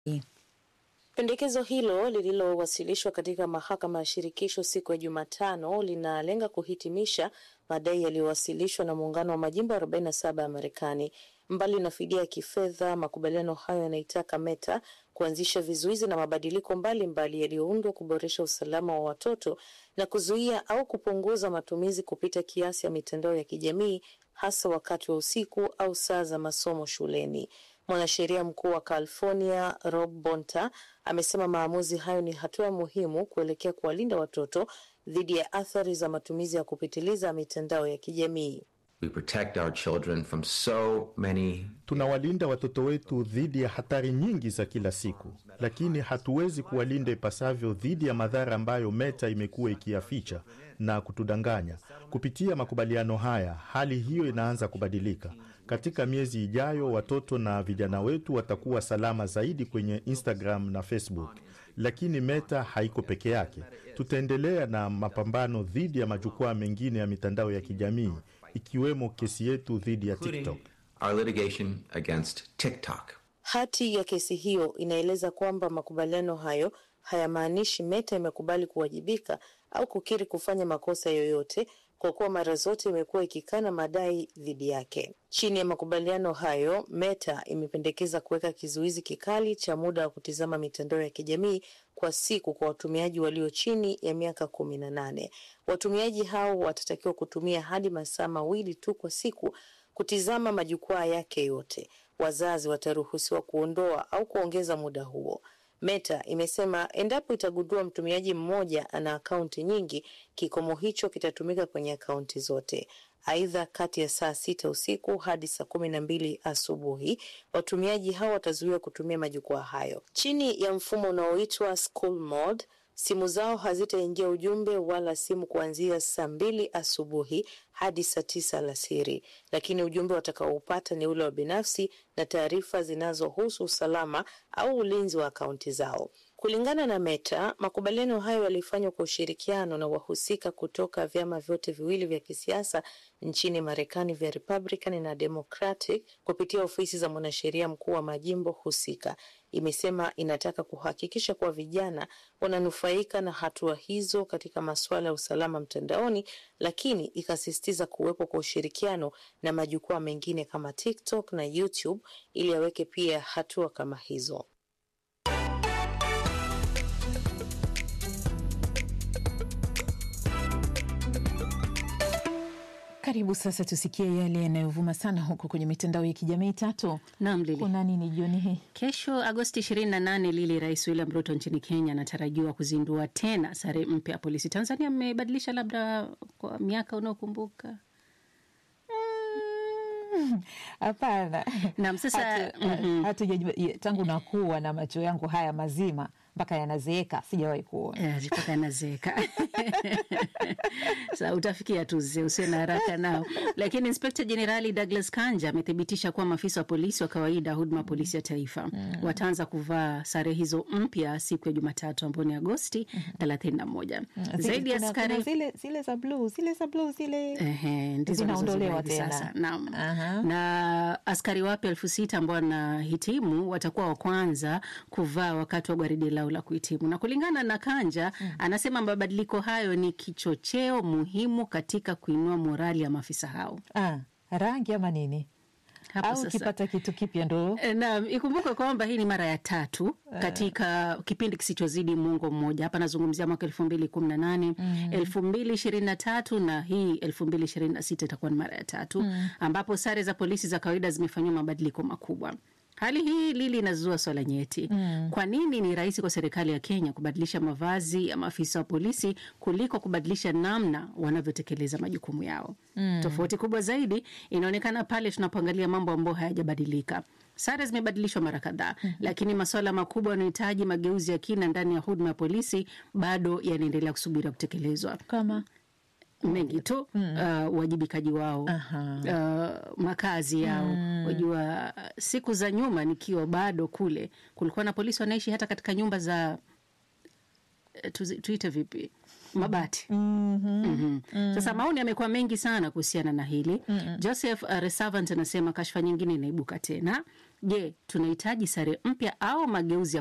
Pendekezo hilo lililowasilishwa katika mahakama ya shirikisho siku ya Jumatano linalenga kuhitimisha madai yaliyowasilishwa na muungano wa majimbo 47 ya Marekani. Mbali na fidia ya kifedha, makubaliano hayo yanaitaka Meta kuanzisha vizuizi na mabadiliko mbalimbali yaliyoundwa kuboresha usalama wa watoto na kuzuia au kupunguza matumizi kupita kiasi ya mitandao ya kijamii hasa wakati wa usiku au saa za masomo shuleni. Mwanasheria mkuu wa California Rob Bonta amesema maamuzi hayo ni hatua muhimu kuelekea kuwalinda watoto dhidi ya athari za matumizi ya kupitiliza mitandao ya kijamii. We protect our children from so many Tunawalinda watoto wetu dhidi ya hatari nyingi za kila siku, lakini hatuwezi kuwalinda ipasavyo dhidi ya madhara ambayo Meta imekuwa ikiyaficha na kutudanganya. Kupitia makubaliano haya, hali hiyo inaanza kubadilika. Katika miezi ijayo, watoto na vijana wetu watakuwa salama zaidi kwenye Instagram na Facebook, lakini Meta haiko peke yake. Tutaendelea na mapambano dhidi ya majukwaa mengine ya mitandao ya kijamii ikiwemo kesi yetu dhidi ya TikTok. our litigation against TikTok. Hati ya kesi hiyo inaeleza kwamba makubaliano hayo hayamaanishi Meta imekubali kuwajibika au kukiri kufanya makosa yoyote, kwa kuwa mara zote imekuwa ikikana madai dhidi yake. Chini ya makubaliano hayo, Meta imependekeza kuweka kizuizi kikali cha muda wa kutizama mitandao ya kijamii kwa siku kwa watumiaji walio chini ya miaka kumi na nane. Watumiaji hao watatakiwa kutumia hadi masaa mawili tu kwa siku kutizama majukwaa yake yote. Wazazi wataruhusiwa kuondoa au kuongeza muda huo. Meta imesema endapo itagundua mtumiaji mmoja ana akaunti nyingi, kikomo hicho kitatumika kwenye akaunti zote. Aidha, kati ya saa sita usiku hadi saa kumi na mbili asubuhi watumiaji hao watazuiwa kutumia majukwaa hayo. Chini ya mfumo unaoitwa School Mode, simu zao hazitaingia ujumbe wala simu kuanzia saa mbili asubuhi hadi saa tisa alasiri, lakini ujumbe watakaoupata ni ule wa binafsi na taarifa zinazohusu usalama au ulinzi wa akaunti zao. Kulingana na Meta, makubaliano hayo yalifanywa kwa ushirikiano na wahusika kutoka vyama vyote viwili vya kisiasa nchini Marekani vya Republican na Democratic kupitia ofisi za mwanasheria mkuu wa majimbo husika. Imesema inataka kuhakikisha kuwa vijana wananufaika na hatua hizo katika masuala ya usalama mtandaoni, lakini ikasisitiza kuwepo kwa ushirikiano na majukwaa mengine kama TikTok na YouTube ili aweke pia hatua kama hizo. Karibu sasa tusikie yale yanayovuma sana huko kwenye mitandao ya kijamii. Tatu, Naam, Lili. kuna nini jioni hii? Kesho Agosti 28, Lili, Rais William Ruto nchini Kenya anatarajiwa kuzindua tena sare mpya ya polisi. Tanzania mmebadilisha labda kwa miaka unaokumbuka? Hapana, Naam, sasa Hatu- mhm. hatujajua- tangu nakuwa na macho yangu haya mazima mpaka yanazeeka sijawahi kuona. Eh, mpaka yanazeeka. Sa utafikia tu zee, usiwe na haraka nao. Lakini Inspekta Jenerali Douglas Kanja amethibitisha kuwa maafisa wa polisi wa kawaida huduma polisi ya taifa wataanza kuvaa sare hizo mpya siku ya Jumatatu ambayo ni Agosti 31. Zile- Zaidi ya kuna- askari kuna zile zile za bluu zile za bluu zile Ehe, ndizo zinaondolewa wanazozivaa hivi tena. sasa. Naam. Aha. Na askari wapya elfu sita ambao wanahitimu watakuwa wa kwanza kuvaa wakati wa gwaridi lao la kuhitimu, na kulingana na Kanja anasema mabadiliko hayo ni kichocheo muhimu katika kuinua morali ya maafisa hao. Ah, rangi ama nini? Hapo Au sasa. ukipata kitu kipya ndo E, Naam, ikumbuke kwamba hii ni mara ya tatu katika kipindi kisichozidi muongo mmoja. Hapa nazungumzia mwaka elfu mbili kumi na nane elfu mbili ishirini na tatu na hii elfu mbili ishirini na sita itakuwa ni mara ya tatu ambapo sare za polisi za kawaida zimefanyiwa mabadiliko makubwa. Hali hii Lili inazua swala nyeti. Kwa nini ni rahisi kwa serikali ya Kenya kubadilisha mavazi ya maafisa wa polisi kuliko kubadilisha namna wanavyotekeleza majukumu yao? Tofauti kubwa zaidi inaonekana pale tunapoangalia mambo ambayo hayajabadilika. Sare zimebadilishwa mara kadhaa, lakini masuala makubwa yanayohitaji mageuzi ya kina ndani ya huduma ya polisi bado yanaendelea kusubiria kutekelezwa kama mengi tu uh, uwajibikaji wao uh, makazi yao wajua siku za nyuma nikiwa bado kule kulikuwa na polisi wanaishi hata katika nyumba za eh, tuzi- tuite vipi mabati Mhm. Sasa maoni yamekuwa mengi sana kuhusiana na hili. Joseph uh, Resavant anasema kashfa nyingine inaibuka tena. Je, tunahitaji sare mpya au mageuzi ya